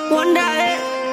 Wonder, eh.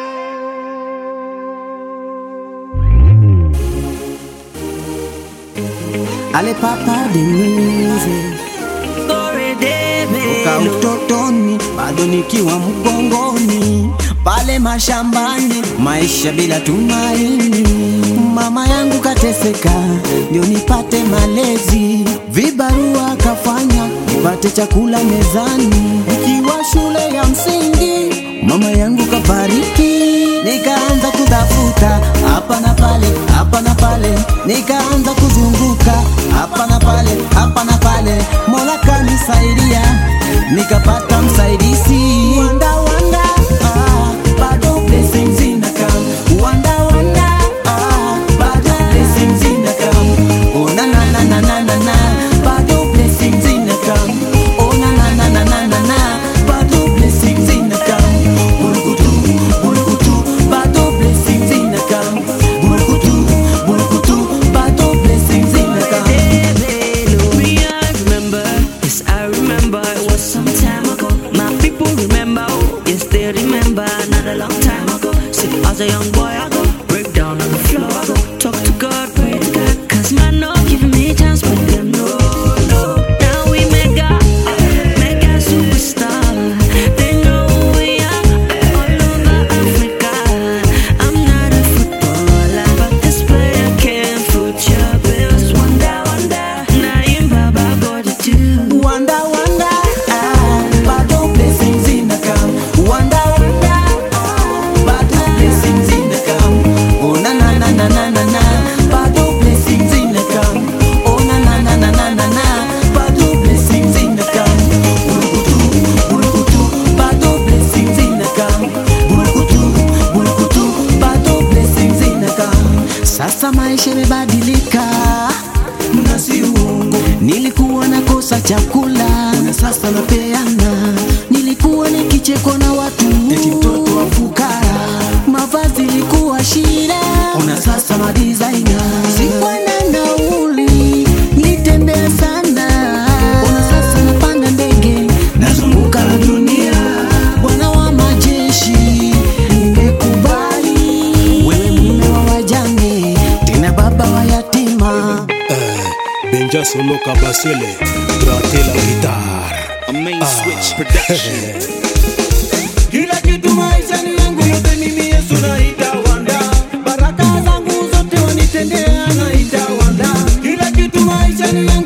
Ale papa Denise Story day, toka Melo. utotoni bado nikiwa mgongoni pale mashambani, maisha bila tumaini. Mama yangu kateseka ndio nipate malezi, vibarua kafanya nipate chakula mezani. Nikiwa shule ya msingi, mama yangu kafariki, nikaanza kutafuta hapa na pale, hapa na pale, nikaanza kuzunguka hapa na pale, hapa na pale, Mola kanisaidia nikapata msaidizi. Wanda wanda, ah, bado blessings inakam. Wanda wanda, ah, bado blessings inakam. Oh na na na na na na na, bado blessings inakam. Oh na na na na na na na, bado blessings inakam. Bulukutu, bulukutu, bado blessings inakam. Bulukutu, bulukutu, bado blessings inakam. Me, I remember, yes, I remember it was some time ago. My people remember, oh, yes, they remember, not a long time ago. See, as a young boy, I go break down on the floor, I go talk to God, pray to God, cause man, no giving me a chance, but them no, no. Now we mega, mega superstar. They know who we are all over Africa. I'm not a footballer, but this player can foot your bills. Wonder, wonder, now you Baba got to do. Wanda wanda, ah, bado blessings inakam. Wanda wanda, ah, bado blessings inakam. Oh na na na na na na na, bado blessings inakam. Oh na na na na na na na, bado blessings inakam. Bulukutu, bulukutu, bado blessings inakam. Bulukutu, bulukutu, bado blessings inakam. Sasa maisha imebadilika na si uongo. Nilikuwa nakosa chakula na sasa napeana. Nilikuwa nikichekwa na watu eti mtoto wa fukara. Mavazi ilikuwa shida, ona sasa madizaina. Sikuwa na nauli, nitembea sana. Ona sasa napanda ndege, nazunguka la dunia. Bwana wa majeshi, nimekubali wewe mume wa wajane, tena baba wa yatima. Benja Solo Kabasele, gratte la guitare. A main switch production. Kila kitu maishani yangu yote mimi Yesu naita wanda, baraka zangu zote wanitendea naita wanda. Kila kitu maishani yangu